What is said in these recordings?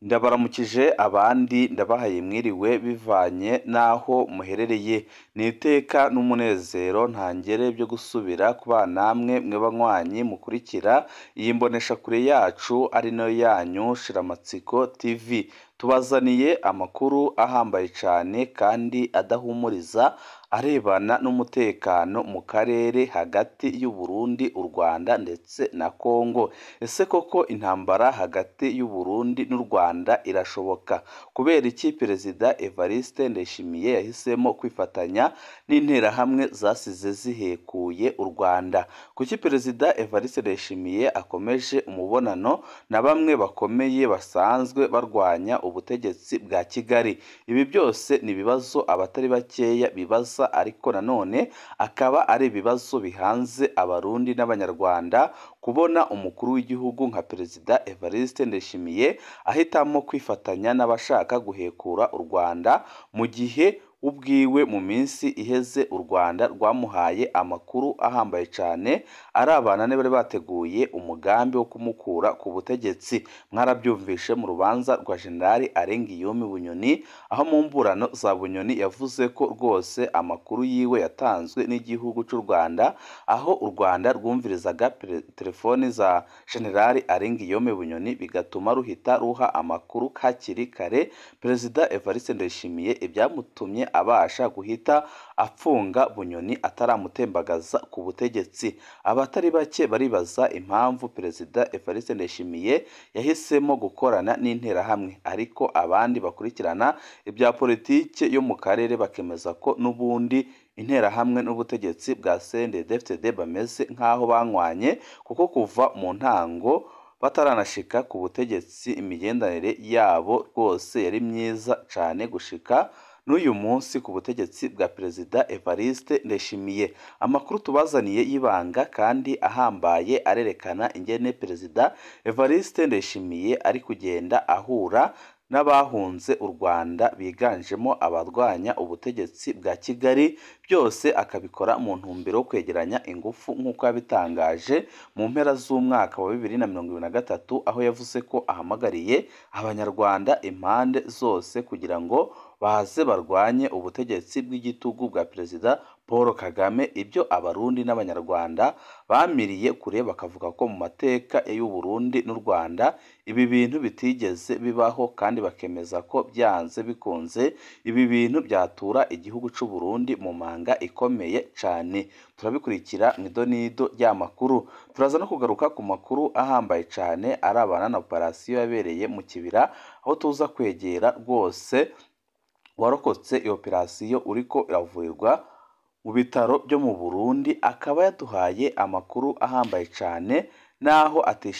ndabaramukije abandi ndabahaye mwiriwe bivanye n'aho muherereye ni iteka n'umunezero ntangere byo gusubira kubana namwe mwe banywanyi mukurikira iyi mboneshakure yacu ari nayo yanyu shiramatsiko tv tubazaniye amakuru ahambaye cyane kandi adahumuriza arebana n'umutekano mu karere hagati y'u Burundi u Rwanda ndetse na Congo ese koko intambara hagati y'u Burundi n'u Rwanda irashoboka kubera iki perezida Evariste Ndayishimiye yahisemo kwifatanya n'interahamwe zasize zihekuye u Rwanda kuki perezida Evariste Ndayishimiye akomeje umubonano na bamwe bakomeye basanzwe barwanya ubutegetsi bwa Kigali ibi byose ni ibibazo abatari bakeya bibaza ariko nanone akaba ari ibibazo bihanze abarundi n'abanyarwanda kubona umukuru w'igihugu nka perezida Evariste Ndayishimiye ahitamo kwifatanya n'abashaka guhekura u Rwanda mu gihe ubwiwe mu minsi iheze u Rwanda rwamuhaye amakuru ahambaye cyane arabana bari bateguye umugambi wo kumukura ku butegetsi mwarabyumvishe mu rubanza rwa Generali Arengiyome Bunyoni aho mu mburano za Bunyoni yavuze ko rwose amakuru yiwe yatanzwe n'igihugu cy'u Rwanda aho u Rwanda rwumvirizaga telefoni za Generali Arengiyome Bunyoni bigatuma ruhita ruha amakuru hakiri kare perezida Evariste Ndayishimiye ibyamutumye abasha guhita apfunga Bunyoni ataramutembagaza ku butegetsi abatari bake baribaza impamvu perezida Evariste Ndayishimiye yahisemo gukorana n'interahamwe ariko abandi bakurikirana ibya politike yo mu karere bakemeza ko n'ubundi interahamwe n'ubutegetsi bwa CNDD-FDD bameze nk'aho banywanye kuko kuva mu ntango bataranashika ku butegetsi imigenderanire yabo rwose yari myiza cyane gushika n'uyu munsi ku butegetsi bwa perezida Evariste Ndayishimiye amakuru tubazaniye y'ibanga kandi ahambaye arerekana ingene perezida Evariste Ndayishimiye ari kugenda ahura n'abahunze u Rwanda biganjemo abarwanya ubutegetsi bwa Kigali byose akabikora mu ntumbero yo kwegeranya ingufu nk'uko yabitangaje mu mpera z'umwaka wa bibiri na mirongo ibiri na gatatu aho yavuze ko ahamagariye abanyarwanda impande zose kugira ngo baze barwanye ubutegetsi bw'igitugu bwa perezida Paul Kagame ibyo abarundi n'abanyarwanda bamiriye kure bakavuga ko mu mateka y'u Burundi n'u Rwanda ibi bintu bitigeze bibaho kandi bakemeza ko byanze bikunze ibi bintu byatura igihugu cy'u Burundi mu manga ikomeye cyane turabikurikira mu idonido ry'amakuru turaza no kugaruka ku makuru ahambaye cyane arabana na operasiyo yabereye mu kibira aho tuza kwegera rwose warokotse iyo operasiyo uriko iravurirwa mu bitaro byo mu Burundi akaba yaduhaye amakuru ahambaye cyane naho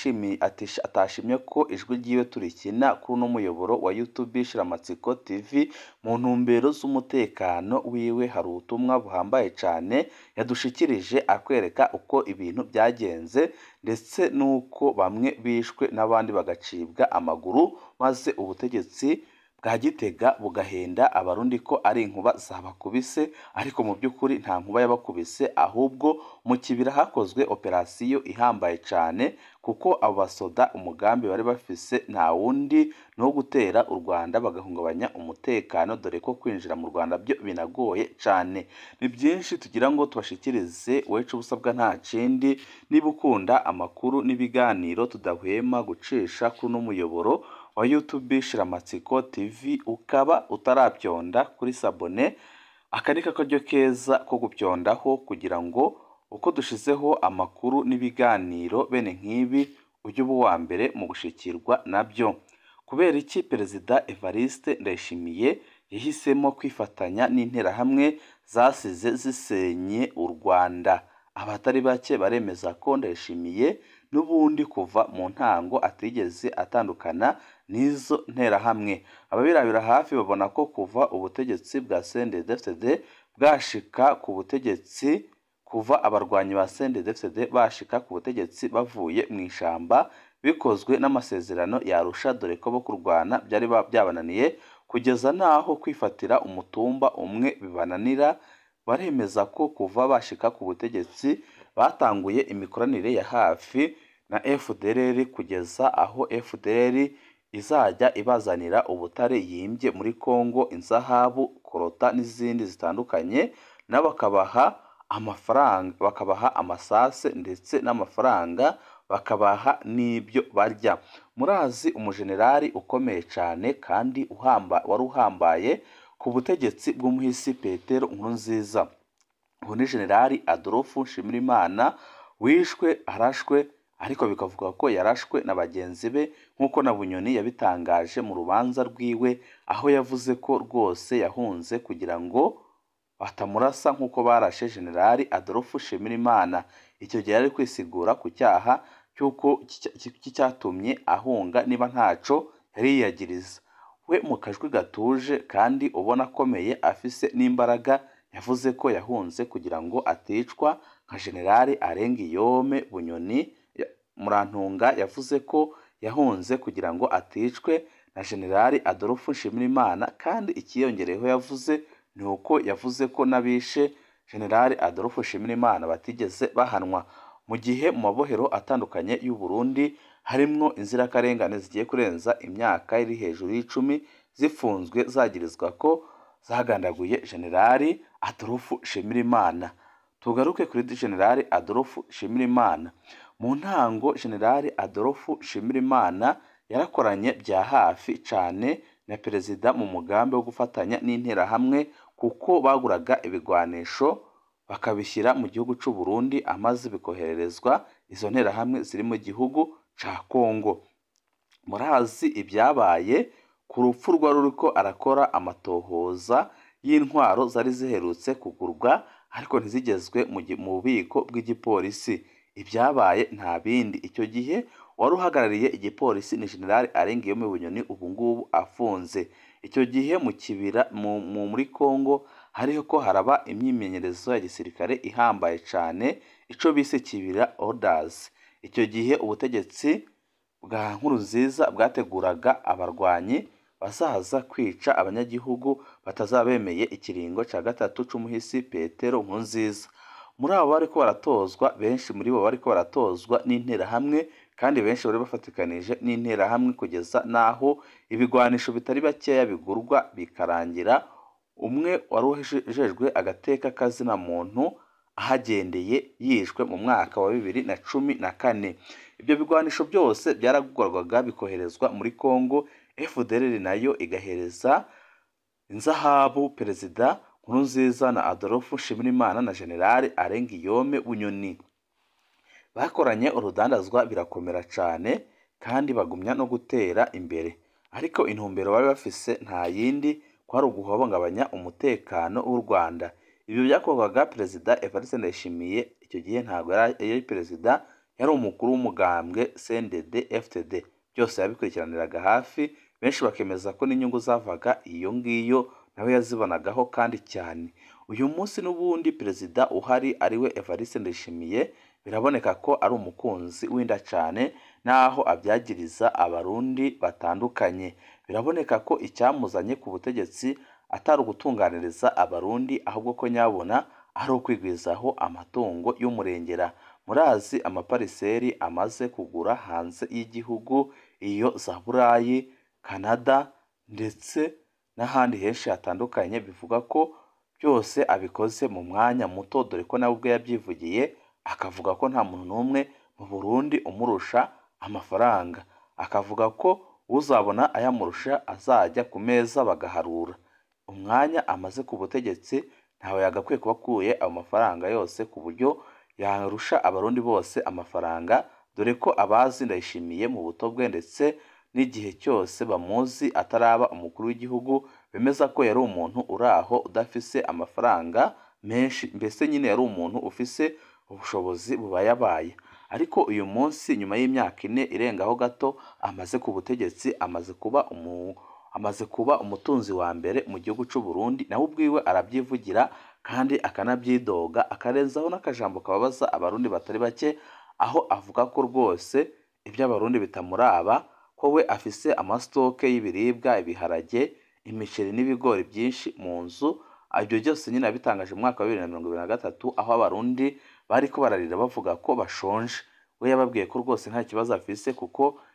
atashimye ko ijwi ryiwe turikina kuri uno muyoboro wa YouTube Shiramatsiko TV mu ntumbero z'umutekano wiwe hari ubutumwa buhambaye cyane yadushikirije akwereka uko ibintu byagenze ndetse n'uko bamwe bishwe n'abandi bagacibwa amaguru maze ubutegetsi bwa gitega bugahenda abarundi ko ari inkuba zabakubise ariko mu by'ukuri nta nkuba yabakubise ahubwo mu kibira hakozwe operasiyo ihambaye cyane kuko abo basoda umugambi bari bafise nta wundi ni uwo gutera u Rwanda bagahungabanya umutekano dore ko kwinjira mu Rwanda byo binagoye cyane ni byinshi tugira ngo tubashikirize wecu ubusabwa nta kindi niba ukunda amakuru n'ibiganiro tudahwema gucisha kuri uno muyoboro wa YouTube Shiramatsiko TV ukaba utarabyonda kuri sabone aka ni kakaryo keza ko gubyondaho kugira ngo uko dushizeho amakuru n'ibiganiro bene nk'ibi ujye uba uwa mbere mu gushikirwa nabyo kubera iki perezida Evariste Ndayishimiye yahisemo kwifatanya n'interahamwe zasize zisenye u Rwanda abatari bake baremeza ko Ndayishimiye n'ubundi kuva mu ntango atigeze atandukana n'izo nterahamwe ababirabira hafi babona ko kuva ubutegetsi bwa CNDD-FDD bwashika ku butegetsi kuva abarwanyi ba CNDD-FDD bashika ku butegetsi bavuye mu ishamba bikozwe n'amasezerano yarusha dore ko bo kurwana byari byabananiye kugeza n'aho kwifatira umutumba umwe bibananira baremeza ko kuva bashika ku butegetsi batanguye imikoranire ya hafi na FDLR kugeza aho FDLR izajya ibazanira ubutare yimbye muri Kongo inzahabu korota n'izindi zitandukanye nabo bakabaha amafaranga bakabaha amasase ndetse n'amafaranga bakabaha n'ibyo barya murazi umujenerali ukomeye cyane kandi uhamba wari uhambaye ku butegetsi bw'umuhisi Petero Nkurunziza ubu ni generali Adolphe Nshimirimana wishwe arashwe ariko bikavuga ko yarashwe na bagenzi be nk'uko na Bunyoni yabitangaje mu rubanza rwiwe aho yavuze ko rwose yahunze kugira ngo batamurasa nk'uko barashe generali Adolphe Nshimirimana icyo gihe ari kwisigura ku cyaha cy'uko cyatumye ahunga niba ntaco yari yiyagiriza we mu kajwi gatuje kandi ubona akomeye afise n'imbaraga yavuze ko yahunze kugira ngo aticwa nka generali Arengiyome Bunyoni Murantunga yavuze ko yahunze kugira ngo aticwe na generali Adolphe Nshimirimana kandi ikiyongereyeho yavuze ni uko yavuze ko n'abishe generali Adolphe Nshimirimana batigeze bahanwa mu gihe mu mabohero atandukanye y'u Burundi harimwo inzirakarengane zigiye kurenza imyaka iri hejuru y'icumi zifunzwe zagirizwa ko zagandaguye generali Adolphe Nshimirimana tugaruke kuri generali Adolphe Nshimirimana mu ntango generali Adolphe Nshimirimana yarakoranye bya hafi cyane na perezida mu mugambi wo gufatanya n'interahamwe kuko baguraga ibigwanisho bakabishyira mu gihugu cy'u Burundi amaze bikohererezwa izo nterahamwe ziri mu gihugu cya Kongo murazi ibyabaye ku rupfu rwa ruriko arakora amatohoza y'intwaro zari ziherutse kugurwa ariko ntizigezwe mu bubiko bw'igipolisi ibyabaye nta bindi icyo gihe wari uhagarariye igipolisi ni generali Arengiyome Bunyoni ubu ngubu afunze icyo gihe mu kibira muri Kongo hariho ko haraba imyimenyerezo ya gisirikare ihambaye cyane icyo bise kibira orders icyo gihe ubutegetsi bwa Nkurunziza bwateguraga abarwanyi bazaza kwica abanyagihugu batazaba bemeye ikiringo cya gatatu c'umuhisi Petero Nkurunziza muri abo bariko baratozwa benshi muri bo bariko baratozwa n'interahamwe kandi benshi bari bafatikanije n'interahamwe kugeza n'aho ibigwanisho bitari bakeya bigurwa bikarangira umwe wari ujejwe agateka kazina muntu ahagendeye yishwe mu mwaka wa bibiri na cumi na kane ibyo bigwanisho byose byaragurwaga bikoherezwa muri Kongo FDLR nayo igahereza inzahabu perezida Nkurunziza na Adolphe Nshimirimana na generali Arengiyome Bunyoni bakoranye urudandazwa birakomera cyane kandi bagumya no gutera imbere ariko intumbero bari bafise nta yindi kwari uguhungabanya umutekano w'u Rwanda ibyo byakorwaga perezida Evariste Ndayishimiye icyo gihe ntabwo yari perezida yari umukuru w'umugambwe CNDD FTD byose yabikurikiraniraga hafi benshi bakemeza ko n'inyungu zavaga iyo ngiyo nawe yazibonagaho kandi cyane uyu munsi n'ubundi perezida uhari ariwe Evariste Ndayishimiye biraboneka ko ari umukunzi w'inda cyane n'aho abyagiriza abarundi batandukanye biraboneka ko icyamuzanye ku butegetsi atari ugutunganiriza abarundi ahubwo ko nyabona ari ukwigwizaho amatungo y'umurengera murazi amapariseri amaze kugura hanze y'igihugu iyo za burayi canada ndetse n'ahandi henshi hatandukanye bivuga ko byose abikoze mu mwanya muto dore ko nawe ubwe yabyivugiye akavuga ko nta muntu n'umwe mu burundi umurusha amafaranga akavuga ko uzabona ayamurusha azajya ku meza bagaharura umwanya amaze ku butegetsi ntawe yagakwiye kuba akuye ayo mafaranga yose ku buryo yarusha abarundi bose amafaranga dore ko abazi ndayishimiye mu buto bwe ndetse n'igihe cyose bamuzi ataraba umukuru w'igihugu bemeza ko yari umuntu uri aho udafise amafaranga menshi mbese nyine yari umuntu ufise ubushobozi bubayabaye ariko uyu munsi nyuma y'imyaka ine irengaho gato amaze ku butegetsi amaze kuba umu amaze kuba umutunzi wa mbere mu gihugu cy'u Burundi nawe ubwiwe arabyivugira kandi akanabyidoga akarenzaho n'akajambo kababaza abarundi batari bake aho avuga ko rwose iby'abarundi bitamuraba ko we afise amasitoke y'ibiribwa ibiharage imiceri n'ibigori byinshi mu nzu ibyo byose nyine yabitangaje mu mwaka wa bibiri na mirongo ibiri na gatatu aho abarundi bari ko bararira bavuga ko bashonje we yababwiye ko rwose nta kibazo afise kuko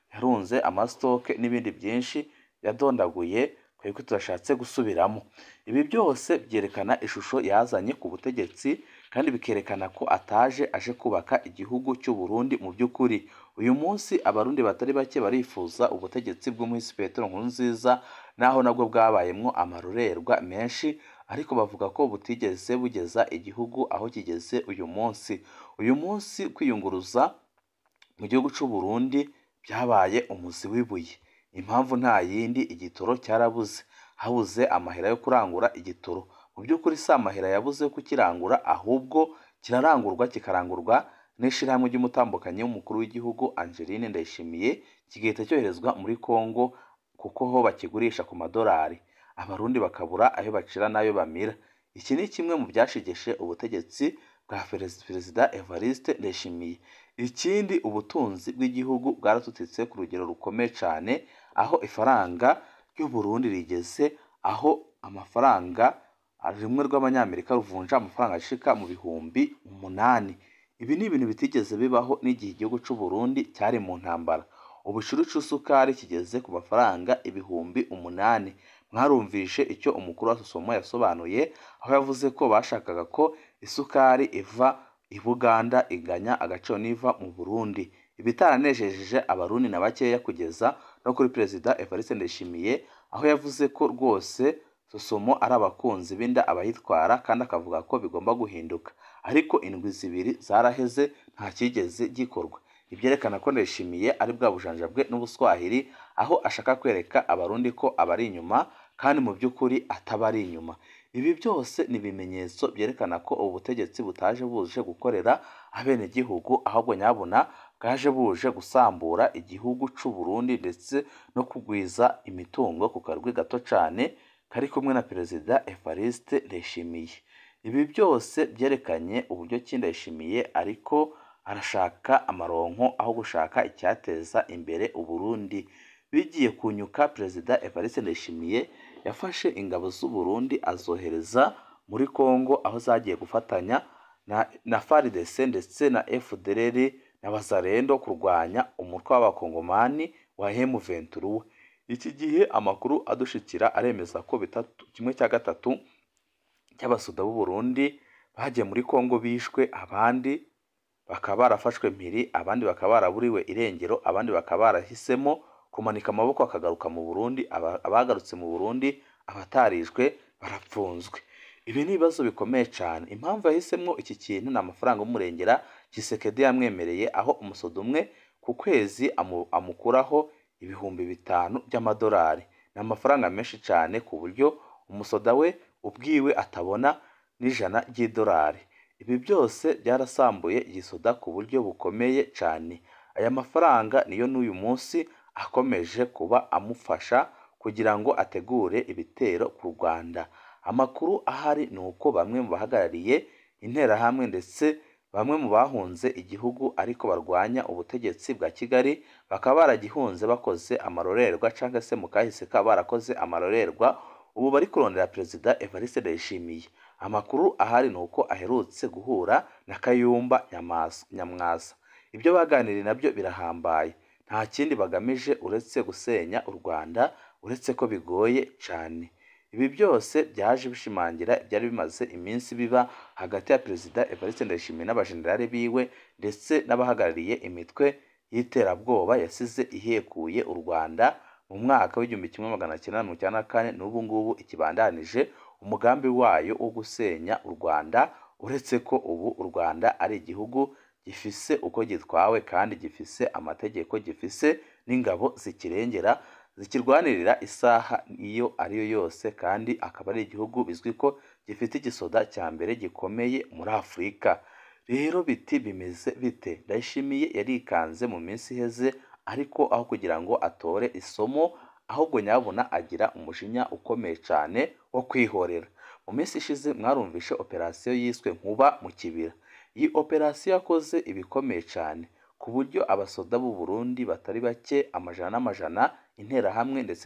yarunze amasitoke n'ibindi byinshi yadondaguye twebwe turashatse gusubiramo ibi byose byerekana ishusho yazanye ku butegetsi kandi bikerekana ko ataje aje kubaka igihugu cy'u Burundi mu by'ukuri uyu munsi abarundi batari bake barifuza ubutegetsi bw'umuhisi Petero Nkurunziza naho nabwo bwabayemwo amarorerwa menshi ariko bavuga ko butigeze bugeza igihugu aho kigeze uyu munsi uyu munsi kwiyunguruza mu gihugu cy'u Burundi byabaye umuzi w'ibuye impamvu nta yindi igitoro cyarabuze habuze amahera yo kurangura igitoro mu by'ukuri si amahera yabuze yo kukirangura ahubwo kirarangurwa kikarangurwa n'ishyirahamwe ry'umutambukanyi w'umukuru w'igihugu Angeline Ndayishimiye kigahita cyoherezwa muri Congo kuko ho bakigurisha ku madolari abarundi bakabura ayo bacira n'ayo bamira iki ni kimwe mu byashigeshe ubutegetsi bwa perezida Evariste Ndayishimiye ikindi ubutunzi bw'igihugu bwaratutitse ku rugero rukomeye cyane aho ifaranga ry'u Burundi rigeze aho amafaranga rimwe rw'abanyamerika ruvunja amafaranga ashika mu bihumbi umunani ibi ni ibintu bitigeze bibaho n'igihe igihugu cy'u Burundi cyari mu ntambara ubushuru c'isukari kigeze ku mafaranga ibihumbi umunani mwarumvishe icyo umukuru wa Sosomo yasobanuye aho yavuze ko bashakaga ko isukari iva i Buganda iganya agaciro n'iva mu Burundi ibitaranejeje abarundi na bakeya kugeza no kuri perezida Evariste Ndayishimiye aho yavuze ko rwose Sosomo ari abakunzi b'inda abayitwara kandi akavuga ko bigomba guhinduka ariko indwi zibiri zaraheze nta kigeze gikorwa ibyerekana ko Ndayishimiye ari bwa bujanjabwe n'ubuswahili aho ashaka kwereka abarundi ko abari inyuma kandi mu by'ukuri ataba ari inyuma ibi byose ni ibimenyetso byerekana ko ubu butegetsi butaje buje gukorera abenegihugu ahubwo nyabuna bwaje buje gusambura igihugu cy'u Burundi ndetse no kugwiza imitungo ku karwi gato cyane kari kumwe na perezida Evariste Ndayishimiye ibi byose byerekanye uburyo ki Ndayishimiye ariko arashaka amaronko aho gushaka icyateza imbere Uburundi bigiye kunyuka perezida Evariste Ndayishimiye yafashe ingabo z'u Burundi azohereza muri Congo aho zagiye gufatanya na, na FARDC ndetse na FDLR na Bazarendo kurwanya umutwe w'abakongomani wa M23 iki gihe amakuru adushikira aremeza ko bitatu kimwe cya gatatu cy'abasuda b'u Burundi bagiye muri Congo bishwe abandi bakaba barafashwe mpiri abandi bakaba baraburiwe irengero abandi bakaba barahisemo kumanika amaboko akagaruka mu Burundi abagarutse mu Burundi abatarijwe barapfunzwe ibi ni ibibazo bikomeye cyane impamvu yahisemo iki kintu ni amafaranga y'umurengera Kisekedi yamwemereye aho umusodo umwe ku kwezi amu, amukuraho ibihumbi bitanu by'amadolari ni amafaranga menshi cyane ku buryo umusoda we ubwiwe atabona n'ijana ry'idolari ibi byose byarasambuye igisoda ku buryo bukomeye cyane aya mafaranga niyo n'uyu munsi akomeje kuba amufasha kugira ngo ategure ibitero ku Rwanda amakuru ahari ni uko bamwe mu bahagarariye interahamwe ndetse bamwe mu bahunze igihugu ariko barwanya ubutegetsi bwa Kigali bakaba baragihunze bakoze amarorerwa cyangwa se mu kahise kaba barakoze amarorerwa ubu bari kurondera perezida Evariste Ndayishimiye amakuru ahari ni uko aherutse guhura na Kayumba Nyamwasa ibyo baganiriye nabyo birahambaye nta kindi bagamije uretse gusenya u Rwanda uretse ko bigoye cyane ibi byose byaje bishimangira ibyari bimaze iminsi biba hagati ya perezida Evariste Ndayishimiye n'abajenerali biwe ndetse n'abahagarariye imitwe y'iterabwoba yasize ihekuye u Rwanda mu mwaka w'igihumbi kimwe magana cyenda mirongo icyenda na kane n'ubu ngubu ikibandanije umugambi wayo wo gusenya u Rwanda uretse ko ubu u Rwanda ari igihugu gifise uko gitwawe kandi gifise amategeko gifise n'ingabo zikirengera zikirwanirira isaha iyo ariyo yose kandi akaba ari igihugu bizwi ko gifite igisoda cya mbere gikomeye muri Afurika rero biti bimeze bite Ndayishimiye yarikanze mu minsi iheze ariko aho kugira ngo atore isomo ahubwo nyabona agira umujinya ukomeye cyane wo kwihorera mu minsi ishize mwarumvishe operasiyo yiswe nkuba mu kibira iyi operasiyo yakoze ibikomeye cyane ku buryo abasoda b'u Burundi batari bake amajana n'amajana interahamwe ndetse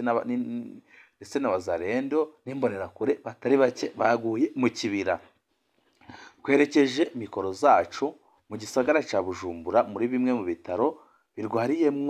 ndetse na bazarendo n'imbonerakure batari bake baguye mu kibira twerekeje mikoro zacu mu gisagara cya Bujumbura muri bimwe mu bitaro birwariyemwo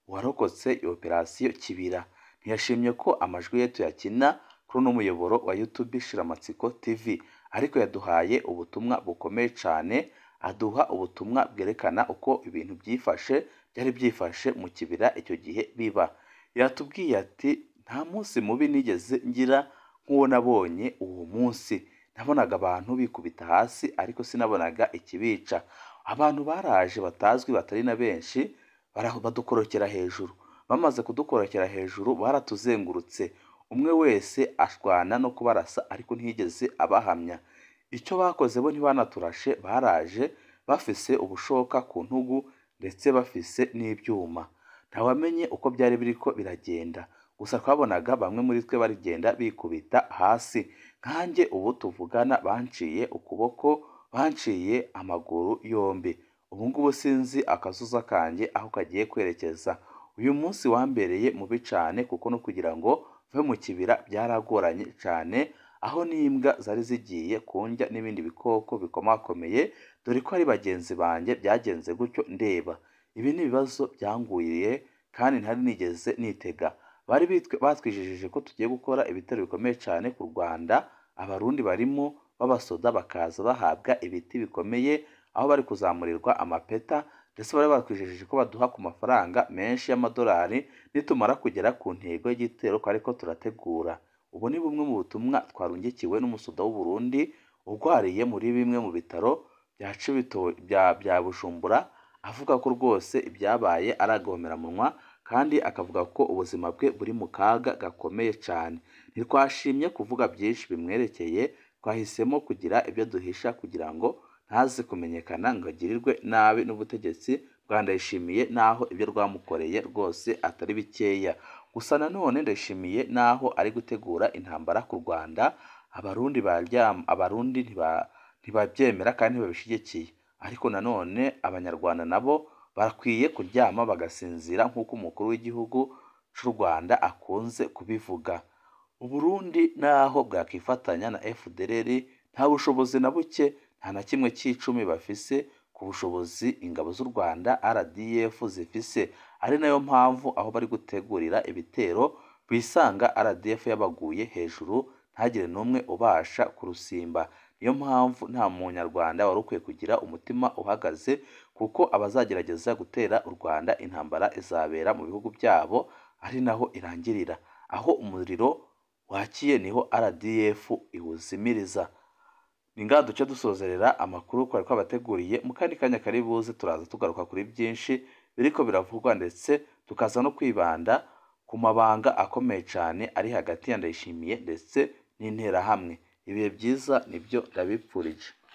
uwarokotse iyo operasiyo Kibira ntiyashimye ko amajwi ye tuyakina kuri uno muyoboro wa YouTube Shiramatsiko TV ariko yaduhaye ubutumwa bukomeye cyane aduha ubutumwa bwerekana uko ibintu byifashe byari byifashe mu kibira icyo gihe biba yatubwiye ati nta munsi mubi nigeze ngira nk'uwo nabonye uwo munsi nabonaga abantu bikubita hasi ariko sinabonaga ikibica abantu baraje batazwi batari na benshi badukorokera hejuru bamaze kudukorokera hejuru baratuzengurutse umwe wese ashwana no kubarasa ariko ntiyigeze abahamya icyo bakoze bo ntibanaturashe baraje bafise ubushoka ku ntugu ndetse bafise n'ibyuma ntawamenye uko byari biriko biragenda gusa twabonaga bamwe muri twe barigenda bikubita hasi nkanjye ubu tuvugana banciye ukuboko banciye amaguru yombi ubu ngubu sinzi akazuza kanjye aho kagiye kwerekeza uyu munsi wambereye mubi cyane kuko no kugira ngo mve mu kibira byaragoranye cyane aho n'imbwa zari zigiye kundya n'ibindi bikoko bikomakomeye dore ko ari bagenzi banjye byagenze gutyo ndeba ibi ni ibibazo byanguriye kandi ntari nigeze nitega bari batwijijije ko tugiye gukora ibitero bikomeye cyane ku rwanda abarundi barimo b'abasoda bakaza bahabwa ibiti bikomeye aho bari kuzamurirwa amapeta ndetse bari batwijijije ko baduha ku mafaranga menshi y'amadolari nitumara kugera ku ntego y'igitero ko ariko turategura ubu ni bumwe mu butumwa twarungikiwe n'umusoda w'u Burundi urwariye muri bimwe mu bitaro bya Cibito bya Bujumbura avuga ko rwose ibyabaye ari agahomeramunwa kandi akavuga ko ubuzima bwe buri mu kaga gakomeye cyane ntitwashimye kuvuga byinshi bimwerekeye twahisemo kugira ibyo duhisha kugira ngo ntaze kumenyekana ngo agirirwe nabi n'ubutegetsi bwa Ndayishimiye naho ibyo rwamukoreye rwose atari bikeya gusa nanone Ndayishimiye naho ari gutegura intambara ku Rwanda abarundi baryama abarundi ntibabyemera kandi ntibabishyigikiye ariko nanone abanyarwanda nabo bakwiye kuryama bagasinzira nk'uko umukuru w'igihugu cy'u Rwanda akunze kubivuga Uburundi naho bwakifatanya na FDLR nta bushobozi na buke nta na kimwe cy'icumi bafise ku bushobozi ingabo z'u Rwanda RDF zifise ari nayo mpamvu aho bari gutegurira ibitero bisanga RDF yabaguye hejuru ntagire n'umwe ubasha kurusimba niyo mpamvu nta munyarwanda wari ukwiye kugira umutima uhagaze kuko abazagerageza gutera u Rwanda intambara izabera mu bihugu byabo ari naho irangirira aho umuriro wakiye niho RDF iwuzimiriza ni ngaha duce dusozerera amakuru twari twabateguriye mu kandi kanya kari buze turaza tugaruka kuri byinshi biriko biravugwa ndetse tukaza no kwibanda ku mabanga akomeye cyane ari hagati ya Ndayishimiye ndetse n'interahamwe ibihe byiza nibyo ndabipfurije